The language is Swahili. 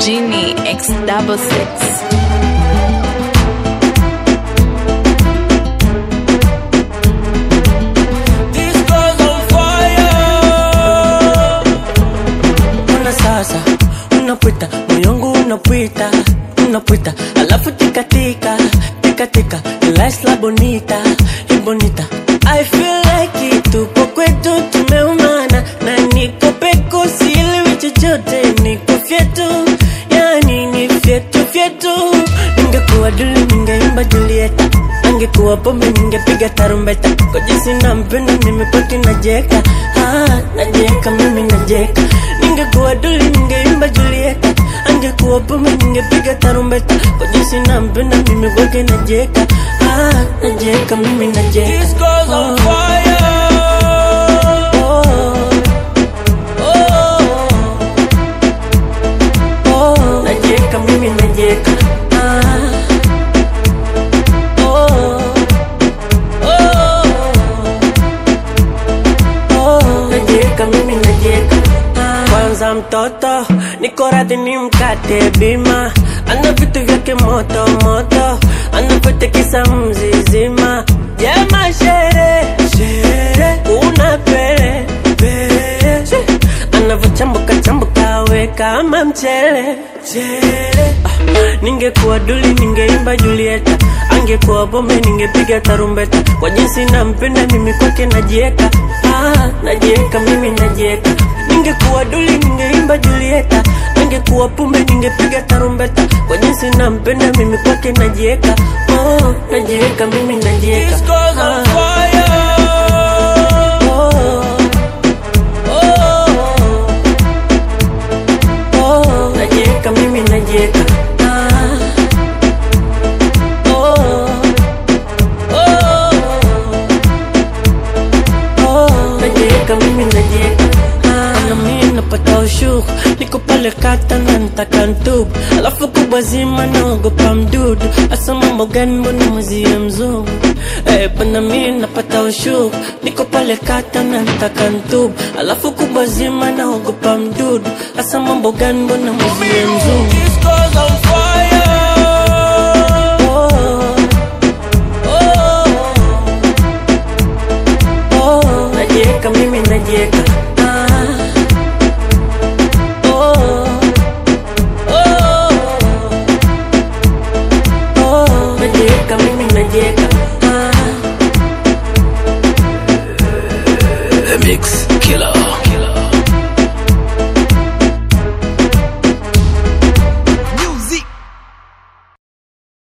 Genie X double six. This girl's on fire. Una sasa, unapita, moyo wangu unapita, unapita, alafu tika tika, tika tika, lights la bonita, y bonita. I feel like it, tupo kwetu tumeumana, na niko peko sielewi chochote, niko fyetu, yani ni fyetu fyetu. Ningekuwa duli ningeimba Julieta, angekuwa pombe ningepiga tarumbeta, kwa jinsi nampenda mimi poti najeka, ah, najeka mimi najeka. Ningekuwa duli ningeimba Julieta, angekuwa pombe ningepiga tarumbeta, kwa jinsi nampenda mimi kwake najeka, ah, najeka mimi najeka. This girl's on fire. Oh, oh, oh, najeka mimi najeka, ah. Oh, oh, oh, najeka mimi najeka kwanza mtoto niko radhi ni mkate bima ana vitu vyake moto moto anavyotekisa mzizima jema shere shere una pere pere anavyochambuka chambuka we kama mchele chele ah, ningekuwa duli ningeimba Julieta angekuwa bombe ningepiga tarumbeta kwa jinsi nampenda mimi kwake najieka ah, najieka mimi najieka ningekuwa duli ningeimba Julieta angekuwa pumbe ningepiga tarumbeta kwa jinsi nampenda mimi kwake najieka oh, najieka mimi najieka This girl's on fire. oh, oh, oh, najieka mimi najieka ah, oh, oh, oh, najieka mimi najieka ah, na mimi napata ushuru niko pale kata na nitaka ntubu alafu kubwa zima naogopa mdudu hasa mambo gani mbona mwezie mzungu eh, bana mimi napata ushuru niko pale kata na nitaka ntubu alafu kubwa zima naogopa mdudu hasa mambo gani mbona mwezie mzungu This girl's on fire. oh, oh, oh, najieka mimi najieka ah, oh, oh, oh, najieka mimi najieka ah. The Mix Killer.